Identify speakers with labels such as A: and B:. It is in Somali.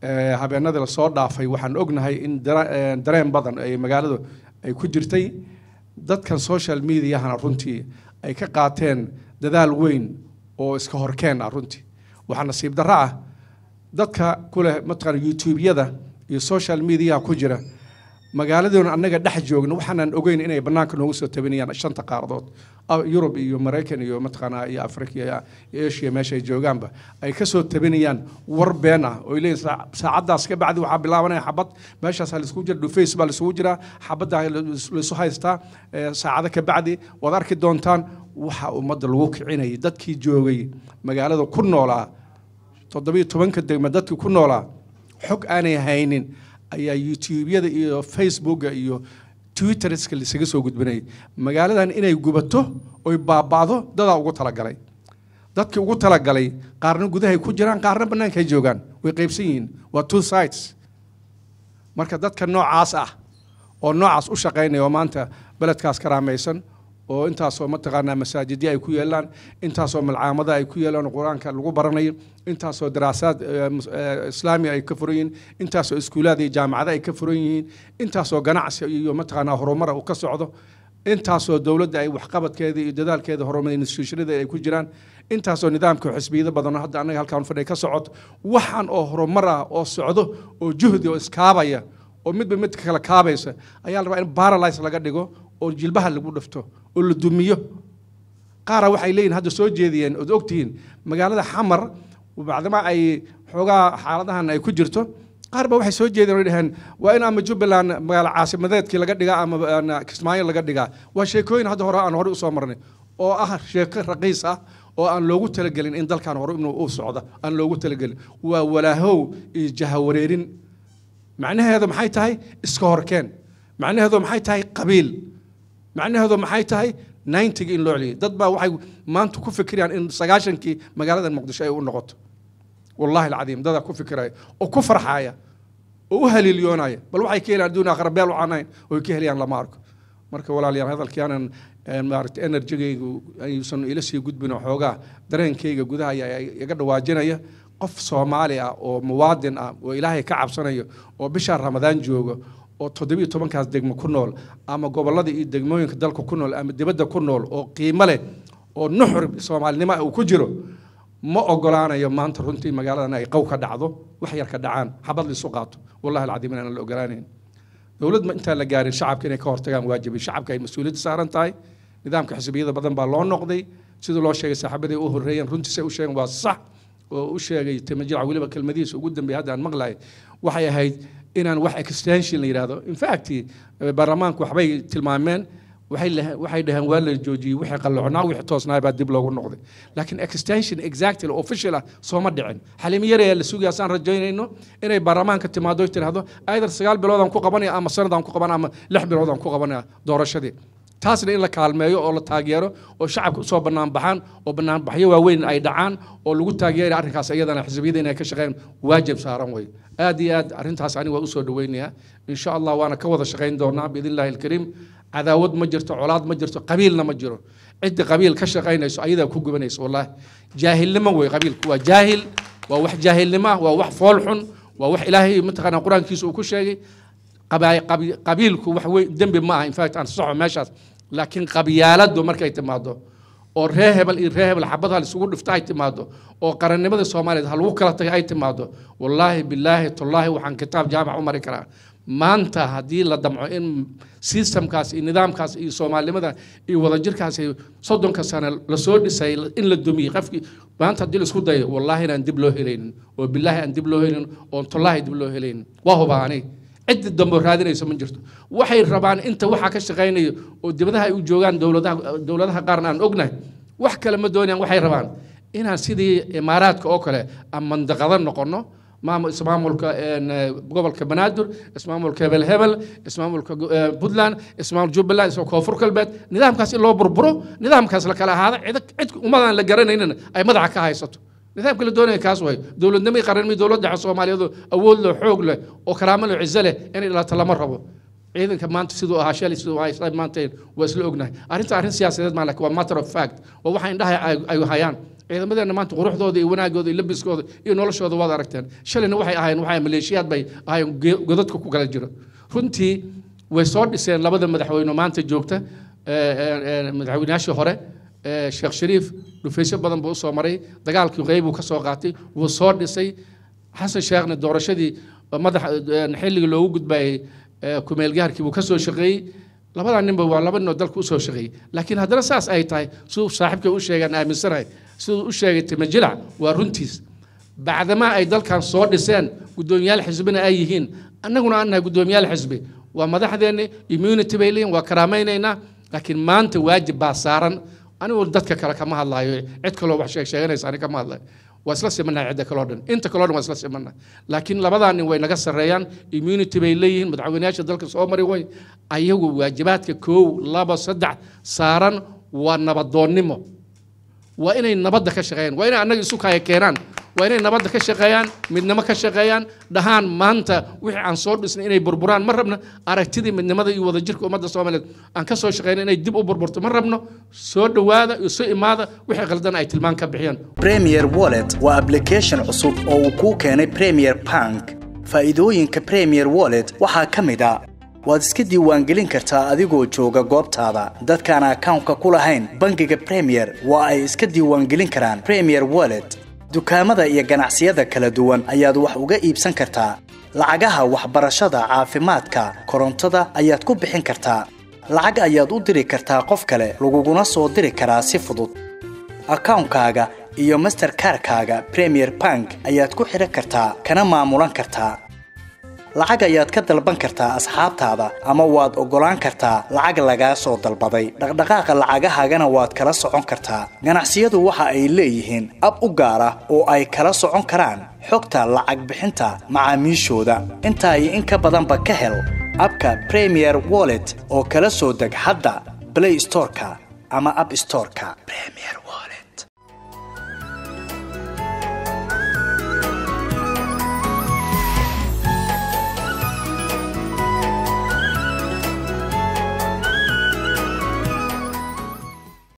A: eh, habeenadii lasoo dhaafay waxaan ognahay in dara- eh, dareen badan ay magaaladu ay ku jirtay dadkan social mediahana runtii ay ka qaateen dadaal weyn oo iska horkeen ah runtii waxaa nasiib darro ah dadka ku leh mataqaana youtube-yada iyo social mediaha ku jira magaaladoona annaga dhex joogna waxaanan ogeyn inay bannaanka noogu soo tabinayaan shanta qaaradood Ah, yurub iyo maraykan iyo mataqaanaa iyo afrika iyo iyo asia meesha ay joogaanba ay ka soo tabinayaan war been ah oo ay leeyihin "Saa- saacaddaas ka bacdi waxaa bilaabanaya xabad meeshaas laisugu jira dhufays baa laisugu jiraa xabadda laisu haystaa eh, saacado ka bacdi waad arki doontaan waxa ummadda lagu kicinayay dadkii joogay magaalada ku noolaa toddobiyo tobanka degme dadkii ku noolaa xog aanay haynin ayaa youtube-yada iyo facebooka iyo twitterska lisaga soo gudbinayay magaaladan inay gubato oy baaba'do dadaa ugu talagalay dadkii ugu talagalay qaarna gudahay ku jiraan qaarna bannaankay joogaan way qaybsan yihiin waa two sides marka dadka noocaas ah oo noocaas u shaqaynaya oo maanta beledkaas karaamaysan oo intaasoo mataqaanaa masaajidya ay ku yeelaan intaasoo malcaamada ay ku yeelaan oo qur-aanka lagu baranayo intaasoo daraasaad eh, mus- eh, islaami ay ka furan yihiin intaasoo iskuulaad iyo jaamacado ay ka furan yihiin intaasoo ganacsi iyo mataqaanaa horumara uu ka socdo intaasoo dowladda ay waxqabadkeeda iyo dadaalkeeda horumar institutionada ay ku jiraan intaasoo nidaamka xisbiyada badan oo hadda annaga halkaan fadhiya ka socoto waxaan oo horumar ah oo socdo oo juhdi oo iskaabaya oo midba midka kale kaabaysa ayaa la rabaa in paralyze laga dhigo oo jilbaha lagu dhifto oo la dumiyo qaara waxay leeyihin hadda soo jeediyeen ood ogtihiin magaalada xamar bacdama ay xoogaa xaaladahan ay ku jirto qaar ba waxay soo jeedeen oo dhaheen waa in ama jubbaland magaalo caasimadeedkii laga dhigaa ama aan kismaayo laga dhigaa waa sheekooyin hadda hore aan horey usoo marnay oo ah sheeko raqiis ah oo aan loogu talagelin in dalkan hore inuu u socdo aan loogu talagelin waa walaahow iyo jahawareerin macnaheedu maxay tahay iska horkeen macnaheedu maxay tahay qabiil macnaheedu maxay tahay ninetiga in loo celiyay dad baa waxay maanta ku fikirayaan in sagaashankii magaalada muqdisho ay u noqoto wallahi alcadiim dadaa ku fikiraya oo ku farxaya oo u haliilyoonaya bal waxay ka helayaan adduun aakhira beel waxaan ahayn oo ay ka helayaan lama arko marka walaalayaal hadalkii aanan een, maaragtay enerjigaygu ayuusan ila sii gudbin oo xoogaa dareenkayga gudaha ayaa iga dhawaajinaya qof soomaali ah oo muwaadin ah oo ilaahay ka cabsanaya oo bishaa ramadaan jooga oo toddobiyo tobankaas degmo ku nool ama gobollada iyo degmooyinka dalka ku nool ama dibadda ku nool oo qiimo leh oo nuxur soomaalinimo ah uu ku jiro ma ogolaanayo maanta runtii magaaladan ay qow ka dhacdo wax yar ka dhacaan xabad laisu qaato wallahi alcadiim inaan la ogolaanayn dowlad ma intaan la gaarin shacabka inay ka hortagaan waajibay shacabka ay mas-uuliyadda saaran tahay nidaamka xisbiyada badan baa loo noqday sidii loo sheegay saaxiibadii u horreeyeen runtii say u sheegeen waa sax oo u sheegay timajirac weliba kelmadihiisa ugu dambeeyay hadda aan maqlahay waxay ahayd inaan wax extension la yidhaahdo in fact eh, baarlamaanku waxbay tilmaameen waxay leh- waxay dhaheen waa la joojiyey wixii qalloocnaa wixii toosnaa baa dib loogu noqday laakiin extension exactly official ah sooma dhicin xalimi yar ayaa la sugaya saan rajaynayno inay baarlamaanka timaado ay tidhaahdo either sagaal biloodaan ku qabanaya ama sanadaan ku qabanaya ama lix biloodaan ku qabanaya doorashadii taasna in la kaalmeeyo oo la taageero oo shacabka usoo banaanbaxaan oo banaanbaxyo waaweyn ay dhacaan oo lagu taageera arrinkaas iyadana xisbiyada inay ka shaqeyn waajib saaran wey aad iyo aad arrintaas aniga waa usoo dhaweynayaa insha allah waana ka wada shaqayn doonaa biidn illahi alkariim cadaawad ma jirto colaad ma jirto qabiilna ma jiro cidda qabiil ka shaqaynayso ayadaa ku gubanayso wallahi jaahilnimo wey qabiilku waa jaahil waa wax jaahilnimo ah waa wax fool xun waa wax ilaahay mataqaanaa qur-aankiisa uu ku sheegay qabaa- qabi- qabiilku wax wey dembi ma aha in fact aan saxo meeshaas laakiin qabyaaladu markay timaado oo ree hebel iyo ree hebel xabadha isugu dhifta ay timaado oo qarannimada soomaaliyeed ha lagu kala tagay ay timaado wallaahi bilaahi tullaahi waxaan kitaab jaamac u mari karaa maanta haddii la damco in systemkaas iyo nidaamkaas iyo soomaalinimada iyo wadajirkaas iyo soddonka sane lasoo dhisay in la dumiyey qofkii maanta haddii laisku dayo wallaahi inaan dib loo helaynin oo bilaahi aan dib loo helaynin oon tullaahi dib loo helaynin waa hubaa aniga ciddi dambe raadinaysa ma jirto waxay rabaan inta waxaa ka shaqaynayo oo dibadaha ay u joogaan dowladaha dowladaha qaarna aan ognahay wax kale ma doonayaan waxay rabaan inaan sidii imaaraadka oo kale aan mandaqado noqono maamul ismaamulka een, eh, gobolka banaadir ismaamulka hebel hebel ismaamulka go- eh, puntland ismaamul jubbaland isma koonfur galbeed nidaamkaas in loo burburo nidaamkaas la kala ahaado cid cid ummadaan la garanaynin ay madaxa ka haysato nidaamka la doonaya kaas way dowladnimai qaranimai dowladda dhexe soomaaliyeed oo awood leh xoog leh oo karaamo leh cizo leh inay dhalato lama rabo ciidanka maanta siduu ahaa shalay siduu ahaa isla maanteen waa isla ognahay arrinta arrin siyaasadeed maa laakiin waa matter of fact waa waxa indhaha ay ay hayaan ciidamadeena maanta quruxdooda iyo wanaagooda iyo labiskooda iyo noloshooda waad aragteen shalayna waxay ahayn waxay maleeshiyaad bay ahayn ge- godadka ku kala jiro runtii way soo dhiseen labada madaxweyne maanta joogta ee, ee, ee, madaxweynayaashii hore ee, sheekh shariif dhufaysyo badan buu usoo maray dagaalkii qeybuu ka soo qaatay wuu soo dhisay xasan sheekhna doorashadii madax ee, xilligii loogu gudbayay ee, kumeelgaarkii buu ka soo shaqeeyey labadaa ninba waa laba ninoo dalka usoo shaqeeyey laakiin haddana saas ay tahay siduu saaxiibkay u sheegaan aaminsanahay siduu u sheegay timajilac waa runtiis bacdamaa ay dalkan soo dhiseen guddoomiyaal xisbina ay yihiin annaguna aan nahay guddoomiyaal xisbi waa madaxdeenni immunity bay leeyihin waa karaamaynaynaa laakiin maanta waajib baa saaran anigu dadka kale kama hadlaayo cid kaloo wax sheeg sheeganaysa ani kama hadlayo waa isla simannahay cidda kaloo dhan inta kaloo dhan waa isla simannahay laakiin labadaa nin way naga sarreeyaan immunity bay leeyihiin madaxweynayaasha dalka soo mari way ayagu waajibaadka koow laba saddex saaran waa nabadoonnimo waa inay nabadda ka shaqeeyaan waa inay annaga isu kaya keenaan waa inay nabadda ka shaqeeyaan midnimo ka shaqeeyaan dhahaan maanta wixii aan soo dhisnay inay burburaan ma rabno aragtidii midnimada iyo wadajirka ummadda soomaaliyeed aan ka soo shaqeyna inay dib u burburto ma rabno soo dhowaada iyo soo imaada wixii qaldan ay tilmaan ka bixiyaan
B: Premier Wallet waa application cusub oo uu kuu keenay Premier Bank. Faa'iidooyinka Premier Wallet waxaa ka mid ah waad iska diiwaangelin kartaa adigoo jooga goobtaada. Dadkaan akawnka ku lahayn bangiga Premier waa ay iska diiwaangelin karaan Premier Wallet. Dukaamada iyo ganacsiyada kala duwan ayaad wax uga iibsan kartaa. Lacagaha waxbarashada, caafimaadka, korontada ayaad ku bixin kartaa. Lacag ayaad u diri kartaa qof kale, laguguna soo diri karaa si fudud. akawnkaaga iyo masterkarkaaga premier bank ayaad ku xidhan kartaa kana maamulan kartaa lacag ayaad ka dalban kartaa asxaabtaada ama waad oggolaan kartaa lacag lagaa soo dalbaday dhaqdhaqaaqa lacagahaagana waad kala socon kartaa ganacsiyadu waxa ay leeyihiin ab u gaar ah oo ay kala socon karaan xogta lacag bixinta macaamiishooda intaa iyo in ka badanba ka hel abka premier wallet oo kala soo deg hadda play storeka ama app storeka premier